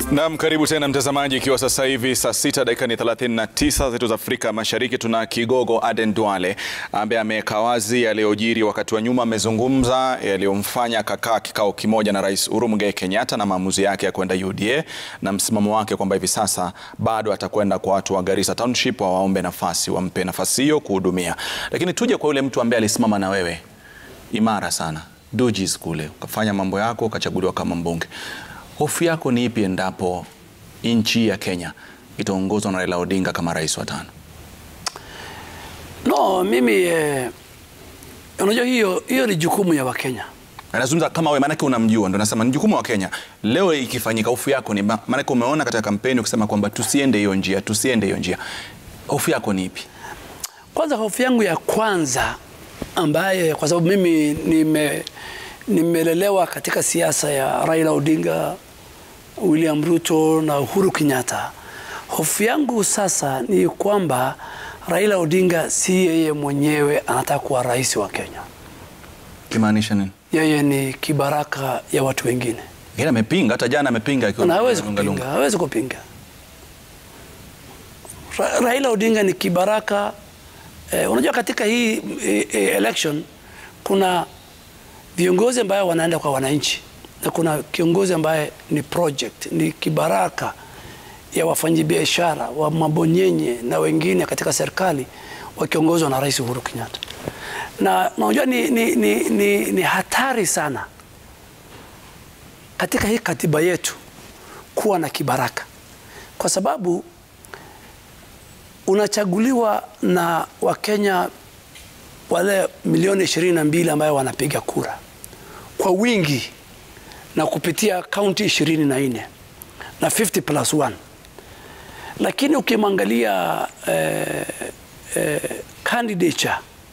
Naam, karibu tena mtazamaji, ikiwa sasa hivi saa sita dakika ni 39 zetu za Afrika Mashariki. Tuna kigogo Aden Duale ambaye ameweka wazi yaliyojiri wakati wa nyuma. Amezungumza yaliyomfanya kakaa kikao kimoja na Rais Uhuru Muigai Kenyatta na maamuzi yake ya kwenda UDA na msimamo wake kwamba hivi sasa bado atakwenda kwa watu wa Garissa Township wawaombe nafasi, wampe nafasi hiyo kuhudumia. Lakini tuje kwa yule mtu ambaye alisimama na wewe imara sana Dujis kule, ukafanya mambo yako, ukachaguliwa kama mbunge. Hofu yako ni ipi endapo nchi ya Kenya itaongozwa na Raila Odinga kama rais wa tano? No, mimi eh, unajua hiyo hiyo ni jukumu ya Wakenya. Anazungumza kama wewe, maanake unamjua, ndo nasema ni jukumu wa Kenya. Leo ikifanyika, hofu yako ni ma- maanake umeona katika kampeni ukisema kwamba tusiende hiyo njia, tusiende hiyo njia. Hofu yako ni ipi? Kwanza hofu yangu ya kwanza ambaye kwa sababu mimi nime nimelelewa katika siasa ya Raila Odinga, William Ruto na Uhuru Kenyatta. Hofu yangu sasa ni kwamba Raila Odinga si yeye mwenyewe anataka kuwa rais wa Kenya. Kimaanisha nini? Yeye ni kibaraka ya watu wengine. Yeye amepinga, hata jana amepinga akiwa Na hawezi lunga lunga. kupinga, hawezi kupinga. Ra Raila Odinga ni kibaraka eh, unajua katika hii eh, eh, election kuna viongozi ambayo wanaenda kwa wananchi na kuna kiongozi ambaye ni project, ni kibaraka ya wafanyabiashara wa mabonyenye na wengine katika serikali wakiongozwa na Rais Uhuru Kenyatta. Na unajua ni, ni, ni, ni, ni hatari sana katika hii katiba yetu kuwa na kibaraka, kwa sababu unachaguliwa na Wakenya wale milioni ishirini na mbili ambayo wanapiga kura kwa wingi na kupitia kaunti ishirini na nne na 50 plus 1 lakini ukimwangalia eh, eh, candidature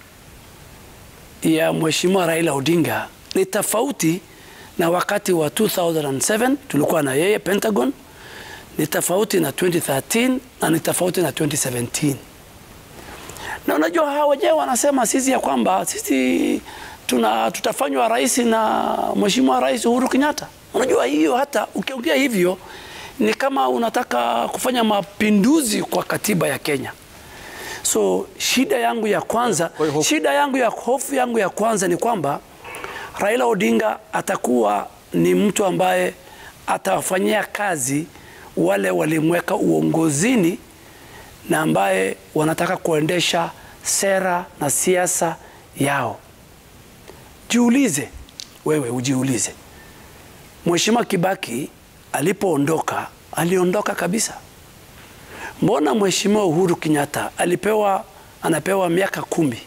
ya Mheshimiwa Raila Odinga ni tofauti na wakati wa 2007 tulikuwa na yeye Pentagon, ni tofauti na 2013 na ni tofauti na 2017. Na unajua hawa wenyewe wanasema sisi ya kwamba sisi tuna tutafanywa rais na Mheshimiwa Rais Uhuru Kenyatta. Unajua hiyo, hata ukiongea hivyo ni kama unataka kufanya mapinduzi kwa katiba ya Kenya. So shida yangu ya kwanza, Kwa hiyo hofu- shida yangu ya hofu yangu ya kwanza ni kwamba Raila Odinga atakuwa ni mtu ambaye atawafanyia kazi wale walimweka uongozini na ambaye wanataka kuendesha sera na siasa yao. Jiulize wewe, ujiulize, Mheshimiwa Kibaki alipoondoka, aliondoka kabisa. Mbona Mheshimiwa Uhuru Kenyatta alipewa anapewa miaka kumi?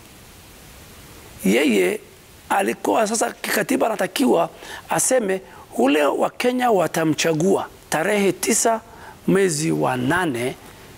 Yeye alikuwa sasa kikatiba anatakiwa aseme ule wa Kenya watamchagua tarehe tisa mwezi wa nane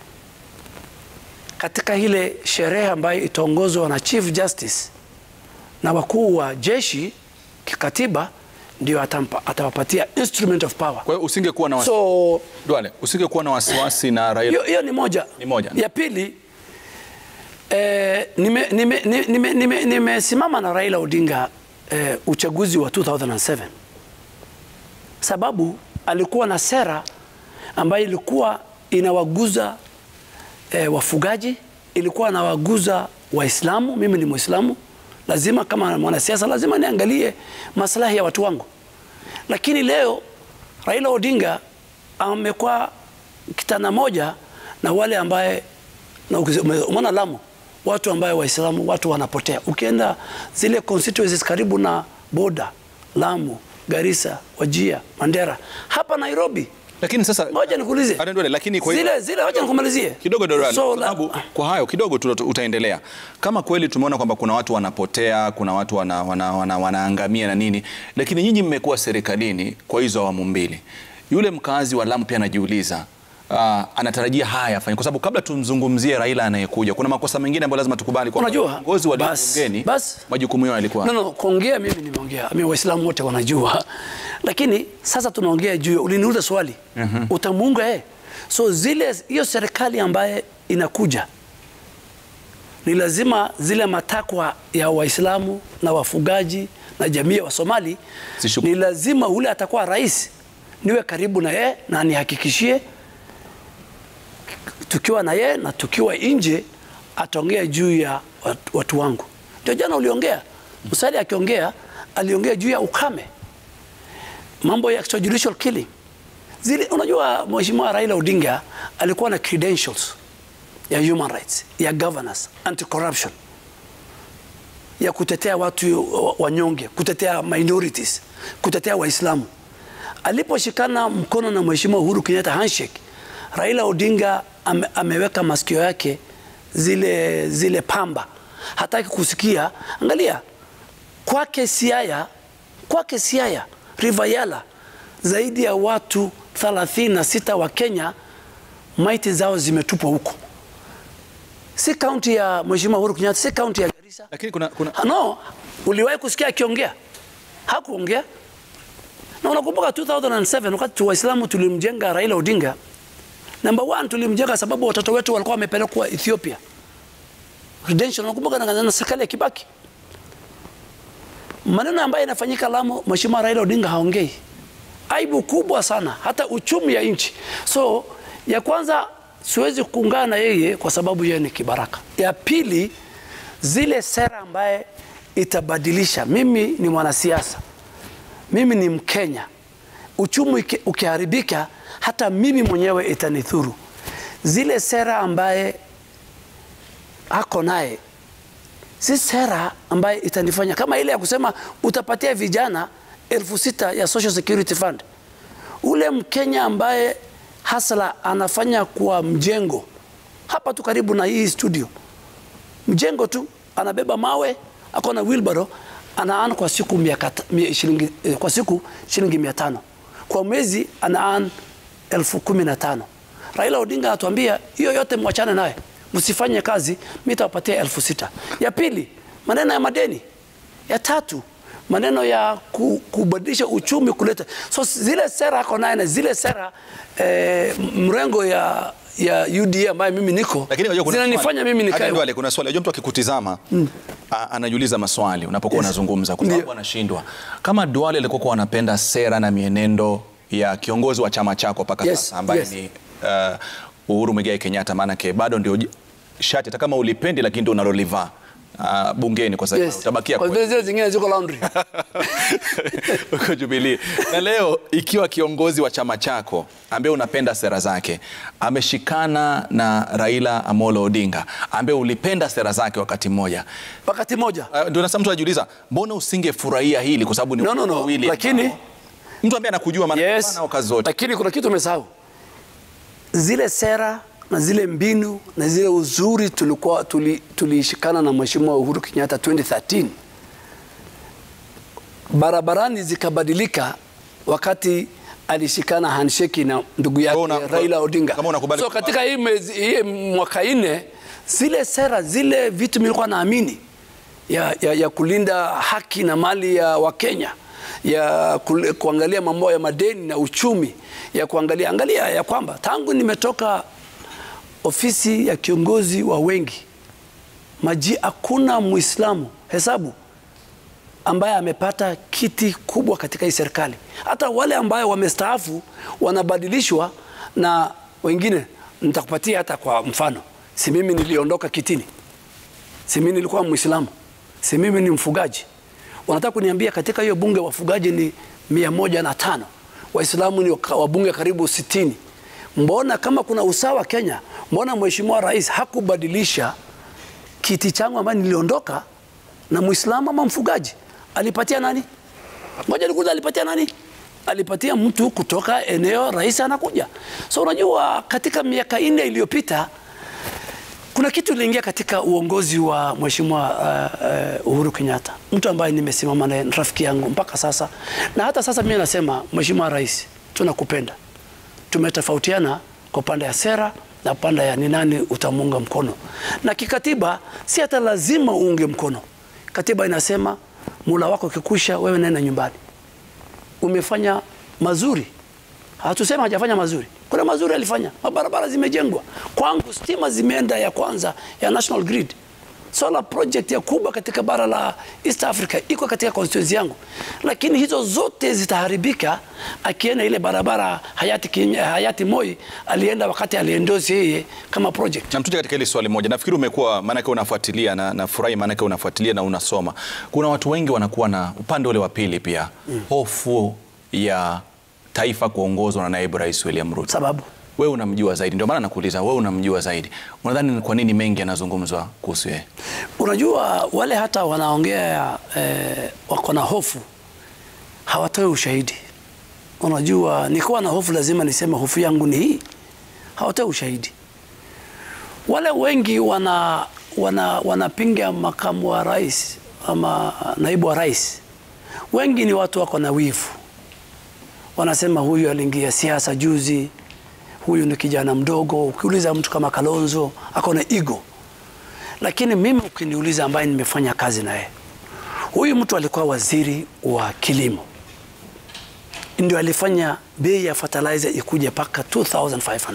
katika ile sherehe ambayo itaongozwa na Chief Justice na wakuu wa jeshi kikatiba, ndio atampa, atawapatia instrument of power. Kwa hiyo usingekuwa na wasi... So Duale, usingekuwa na wasiwasi na Raila. hiyo hiyo ni moja. Ni moja. Ya pili eh, nimesimama nime, nime, nime, nime, nimesimama na Raila Odinga eh, uchaguzi wa 2007 sababu alikuwa na sera ambayo ilikuwa inawaguza eh, wafugaji, ilikuwa inawaguza Waislamu. Mimi ni Muislamu, lazima kama mwanasiasa lazima niangalie maslahi ya watu wangu, lakini leo Raila Odinga amekuwa kitana moja na wale ambaye na ukize- ume- umeona Lamu, watu ambaye Waislamu watu wanapotea. Ukienda zile constituencies karibu na boda, Lamu, Garissa, Wajia, Mandera, hapa Nairobi, Lakini sasa ngoja nikuulize Aden Duale, lakini kwa hiyo zile zile, wacha nikumalizie kidogo Dorali, So, kwa la- sababu kwa hayo kidogo tu utaendelea. Kama kweli tumeona kwamba kuna watu wanapotea, kuna watu wana, wana, wana, wanaangamia na nini, lakini nyinyi mmekuwa serikalini kwa hizo awamu mbili. Yule mkazi wa Lamu pia anajiuliza uh, anatarajia haya afanye, kwa sababu kabla tumzungumzie Raila anayekuja, kuna makosa mengine ambayo lazima tukubali kwamba Unajua, viongozi wa bas- bungeni bas- majukumu yao yalikuwa No, no, kuongea mimi nimeongea, mimi Waislamu wote wanajua, lakini sasa tunaongea juu, ya- uliniuliza swali utamuunga yeye. So zile hiyo serikali ambaye inakuja ni lazima zile matakwa ya Waislamu na wafugaji na jamii ya Wasomali Zishuku- ni lazima ule atakuwa rais niwe karibu na yeye na nihakikishie tukiwa na yeye na tukiwa nje ataongea juu ya watu, watu wangu. Ndio jana uliongea, Musalia akiongea aliongea juu ya ukame, mambo ya extrajudicial killing zile. Unajua, Mheshimiwa Raila Odinga alikuwa na credentials ya human rights, ya governance, anti corruption, ya kutetea watu wanyonge, kutetea minorities, kutetea Waislamu. Aliposhikana mkono na Mheshimiwa Uhuru Kenyatta handshake, Raila Odinga ame, ameweka masikio yake zile, zile pamba, hataki kusikia. Angalia kwake Siaya, kwake Siaya, River Yala, zaidi ya watu 36 wa Kenya maiti zao zimetupwa huko, si kaunti ya Mheshimiwa Uhuru Kenyatta, si kaunti ya Garissa. Lakini kuna, kuna... No, uliwahi kusikia akiongea? Hakuongea. Na unakumbuka 2007 wakati Waislamu tulimjenga Raila Odinga, number one, tulimjenga sababu watoto wetu walikuwa wamepelekwa Ethiopia redemption. Unakumbuka na, na serikali ya Kibaki, maneno ambayo yanafanyika Lamu, Mheshimiwa Raila Odinga haongei. Aibu kubwa sana, hata uchumi ya nchi. So ya kwanza siwezi kuungana na yeye kwa sababu yeye ni kibaraka. Ya pili, zile sera ambaye itabadilisha. Mimi ni mwanasiasa, mimi ni Mkenya. Uchumi ukiharibika, hata mimi mwenyewe itanithuru. Zile sera ambaye ako naye si sera ambaye itanifanya kama ile ya kusema utapatia vijana elfu sita ya Social Security Fund. Ule Mkenya ambaye hasla anafanya kwa mjengo hapa tu karibu na hii studio, mjengo tu anabeba mawe, ako na wheelbarrow, anaan kwa siku mia shilingi, kwa siku shilingi mia tano kwa mwezi anaan elfu kumi na tano. Raila Odinga anatuambia hiyo yote mwachane naye, msifanye kazi, mimi nitawapatia elfu sita. Ya pili maneno ya madeni. Ya tatu maneno ya kubadilisha uchumi kuleta so zile sera ako naye na zile sera eh, mrengo ya ya UDA ambayo mimi niko zinanifanya mimi nikae. Ndio, kuna swali. Unajua mtu akikutizama mm. anajiuliza maswali unapokuwa yes. unazungumza kwa sababu anashindwa. Kama Duale alikuwa kwa anapenda sera na mienendo ya kiongozi wa chama chako mpaka Yes, sasa ambaye yes. ni uh, Uhuru Muigai Kenyatta, maanake bado ndio shati hata kama ulipendi, lakini ndio unalolivaa uh, bungeni kwa sasa Yes. utabakia Kwa kwe- vile zile zingine ziko laundry. uko Jubilee. Na leo ikiwa kiongozi wa chama chako ambaye unapenda sera zake ameshikana na Raila Amolo Odinga ambaye ulipenda sera zake wakati mmoja, Wakati moja. uh, ndio nasa mtu anajiuliza mbona usingefurahia hili, kwa sababu ni No, no, watu no. wawili Lakini ambao- mtu ambaye anakujua maana yes. nao kazi zote Lakini kuna kitu umesahau. Zile sera na zile mbinu na zile uzuri tulikuwa tuli- tulishikana na Mheshimiwa Uhuru Kenyatta 2013 barabarani zikabadilika wakati alishikana handshake na ndugu yake Una- Raila Odinga. kama unakubali so kwamba- katika hii, mezi, hii mwaka nne zile sera zile vitu nilikuwa naamini ya, ya, ya kulinda haki na mali ya Wakenya ya kul- kuangalia mambo ya madeni na uchumi ya kuangalia angalia ya kwamba tangu nimetoka ofisi ya kiongozi wa wengi maji, hakuna Muislamu hesabu ambaye amepata kiti kubwa katika hii serikali. Hata wale ambayo wamestaafu wanabadilishwa na wengine. Nitakupatia hata kwa mfano, si mimi niliondoka kitini, si mimi nilikuwa Muislamu, si mimi ni mfugaji. Wanataka kuniambia katika hiyo bunge wafugaji ni mia moja na tano Waislamu ni waka- wabunge karibu sitini. Mbona kama kuna usawa Kenya, mbona Mheshimiwa Rais hakubadilisha kiti changu ambayo niliondoka na Muislamu ama mfugaji? Alipatia nani? Ngoja nikuulize, alipatia nani? Alipatia mtu kutoka eneo rais anakuja. So unajua, katika miaka nne iliyopita kuna kitu iliingia katika uongozi wa Mheshimiwa uh, uh, Uhuru Kenyatta, mtu ambaye nimesimama naye, ni rafiki yangu mpaka sasa, na hata sasa mimi nasema, Mheshimiwa Rais, tunakupenda. Tumetofautiana kwa upande ya sera na upande ya ni nani utamuunga mkono, na kikatiba si hata lazima uunge mkono. Katiba inasema mula wako ukikwisha, wewe nenda nyumbani. Umefanya mazuri, hatusema hajafanya mazuri. Kuna mazuri alifanya, mabarabara zimejengwa kwangu, stima zimeenda ya kwanza ya National Grid solar project ya kubwa katika bara la East Africa iko katika constituency yangu, lakini hizo zote zitaharibika akienda ile barabara hayati, Kenya, hayati Moi alienda wakati aliendosi yeye kama project. Na mtuje katika hili swali moja, nafikiri umekuwa maanake unafuatilia na nafurahi maanake unafuatilia na unasoma. Kuna watu wengi wanakuwa na upande ule wa pili pia mm. hofu ya taifa kuongozwa na naibu rais William Ruto. Sababu Wewe unamjua zaidi, ndio maana nakuuliza, wewe unamjua zaidi, unadhani ni kwa nini mengi yanazungumzwa kuhusu yeye? unajua wale hata wanaongea eh, wako na hofu hawatoi ushahidi. Unajua, nikiwa na hofu lazima niseme hofu yangu ni hii, hawatoi ushahidi. Wale wengi wana wana wanapinga makamu wa rais ama naibu wa rais, wengi ni watu wako na wivu, wanasema huyu aliingia siasa juzi, huyu ni kijana mdogo. Ukiuliza mtu kama Kalonzo ako na ego, lakini mimi ukiniuliza, ambaye nimefanya kazi naye, huyu mtu alikuwa waziri wa kilimo, ndio alifanya bei ya fertilizer ikuje mpaka 2500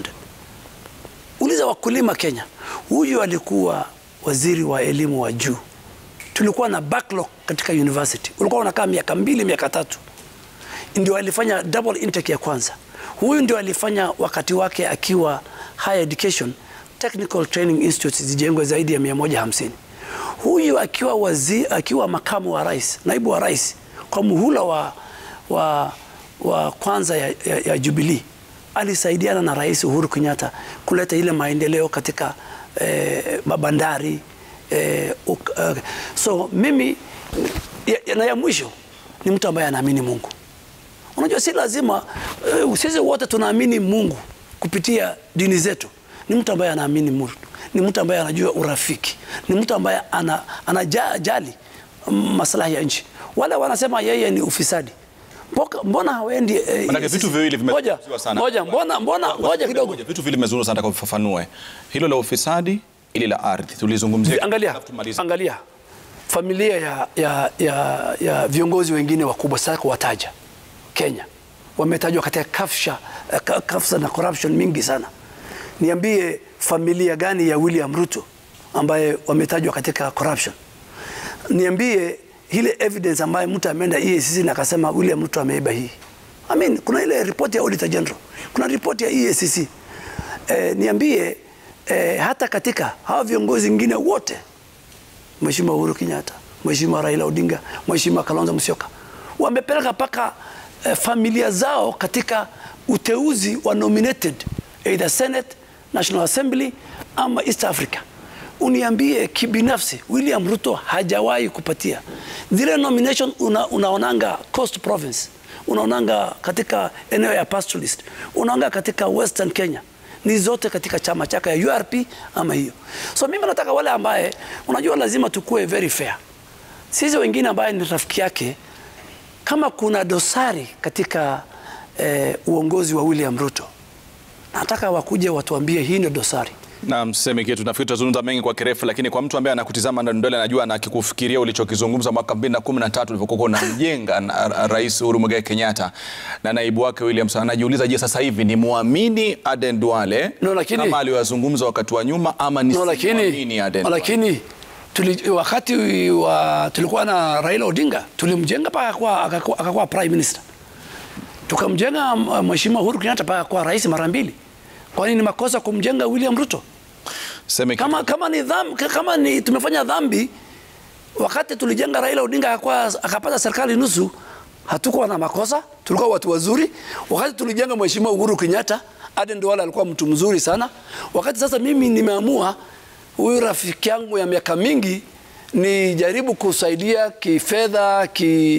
Uliza wakulima Kenya, huyu alikuwa waziri wa elimu wa juu. Tulikuwa na backlog katika university, ulikuwa unakaa miaka mbili miaka tatu, ndio alifanya double intake ya kwanza. Huyu ndio alifanya wakati wake akiwa higher education, technical training institutes zijengwe zaidi ya 150. Huyu akiwa wazi, akiwa makamu wa rais, naibu wa rais kwa muhula wa, wa, wa kwanza ya, ya, ya Jubilee alisaidiana na Rais Uhuru Kenyatta kuleta ile maendeleo katika eh, mabandari eh, uk, uh, so mimi ya, ya, na ya mwisho ni mtu ambaye anaamini Mungu. Unajua, si lazima uh, sisi wote tunaamini Mungu kupitia dini zetu. Ni mtu ambaye anaamini Mungu, ni mtu ambaye anajua urafiki, ni mtu ambaye ana, anajali maslahi ya nchi. Wale wanasema yeye ni ufisadi Mboka, mbona hawendi eh, Manake vitu viwili ngoja vimezungumziwa sana. ngoja, mbona mbona ngoja kidogo, Vitu vile vimezungumzwa sana, nataka ufafanue hilo la ufisadi, ili la ardhi tulizungumzia. angalia Alafu tumalize. angalia familia ya, ya, ya, ya viongozi wengine wakubwa sasa kuwataja Kenya wametajwa katika kafsha, eh, ka- kafsa na corruption mingi sana. Niambie familia gani ya William Ruto ambaye wametajwa katika corruption? Niambie ile evidence ambayo mtu ameenda EACC na akasema William Ruto ameiba hii. I mean, kuna ile ripoti ya Auditor General, kuna ripoti ya EACC. Eh, niambie eh, hata katika hawa viongozi wengine wote Mheshimiwa Uhuru Kenyatta, Mheshimiwa Raila Odinga, Mheshimiwa Kalonzo Musyoka wamepeleka mpaka eh, familia zao katika uteuzi wa nominated either Senate, National Assembly ama East Africa. Uniambie kibinafsi, William Ruto hajawahi kupatia zile nomination. Una, unaonanga Coast Province, unaonanga katika eneo ya pastoralist, unaonanga katika Western Kenya ni zote katika chama chake ya URP ama hiyo. So mimi nataka wale ambaye unajua, lazima tukue very fair. Sisi wengine ambaye ni rafiki yake, kama kuna dosari katika eh, uongozi wa William Ruto, nataka wakuje watuambie hii ndio dosari. Na mseme kitu, nafikiri tutazungumza mengi kwa kirefu, lakini kwa mtu ambaye anakutizama ndani ndani, anajua na akikufikiria ulichokizungumza mwaka 2013 ulivyokuwa unamjenga na Rais Uhuru Muigai Kenyatta na naibu wake William Samoei, anajiuliza je, sasa hivi ni muamini Aden Duale No, lakini- kama aliyozungumza wakati wa nyuma ama No, lakini, nisimwamini Aden Duale? lakini tuli, wakati wa, tulikuwa na Raila Odinga tulimjenga mpaka akakuwa- akakuwa akakuwa prime minister, tukamjenga uh, Mheshimiwa Uhuru Kenyatta mpaka kuwa rais mara mbili. Kwani ni makosa kumjenga William Ruto? Seme kitu. Kama, kama, ni dhambi, kama ni tumefanya dhambi wakati tulijenga Raila Odinga akakuwa, akapata serikali nusu, hatukuwa na makosa, tulikuwa watu wazuri. Wakati tulijenga Mheshimiwa Uhuru Kenyatta, Aden Duale alikuwa mtu mzuri sana. Wakati sasa mimi nimeamua huyu rafiki yangu ya miaka mingi nijaribu kusaidia kifedha, ki,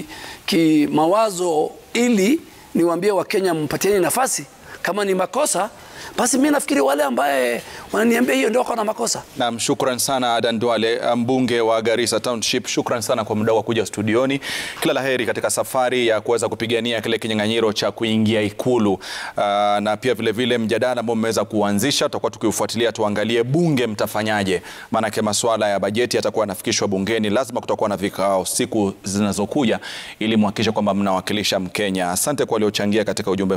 kimawazo ili niwaambie Wakenya mpatieni nafasi. Kama ni makosa basi mi nafikiri wale ambaye wananiambia hiyo ndio wako na makosa. Naam, shukran sana Adan Duale, mbunge wa Garissa Township. Shukran sana kwa muda wa kuja studioni. Kila laheri katika safari ya kuweza kupigania kile kinyang'anyiro cha kuingia Ikulu. Uh, na pia vile vile mjadala ambao mmeweza kuanzisha tutakuwa tukiufuatilia, tuangalie bunge mtafanyaje, maanake masuala ya bajeti yatakuwa yanafikishwa bungeni. Lazima kutakuwa na vikao siku zinazokuja ili muhakikishe kwamba mnawakilisha Mkenya. Asante kwa waliochangia katika ujumbe